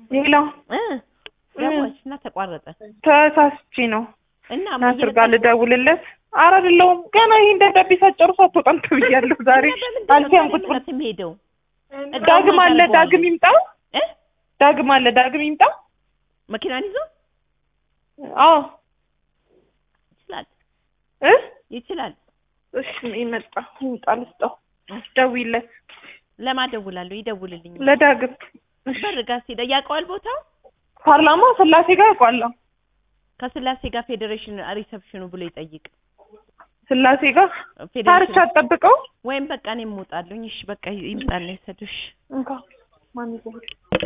ሌላ እ ደወልሽ እና ተቋረጠ ተሳስቼ ነው እና ናስር ጋር ልደውልለት። ኧረ አይደለሁም ገና ይሄን ደብዳቤ ሳትጨርሱ አትወጣም ተብያለሁ ዛሬ አልፊያን ቁጭ ብሎ የሚሄደው ዳግም አለ ዳግም ይምጣ እ ዳግም አለ ዳግም ይምጣ መኪናን ይዞ አዎ ይችላል እ ይችላል። እሺ ይመጣ ይምጣ ልስጠው ደውይለት ለማደውላለሁ ይደውልልኝ። ለዳግም በር ጋር ሲሄድ ያውቀዋል ቦታው ፓርላማ ስላሴ ጋር ያውቋለሁ ከስላሴ ጋር ፌዴሬሽን ሪሰፕሽኑ ብሎ ይጠይቅ። ስላሴ ጋር ታርቻ ፌዴሬሽን አትጠብቀው ወይም በቃ እኔም እወጣለሁኝ። እሺ በቃ ይምጣና ይሰዱሽ። እንካ ማን ይዘው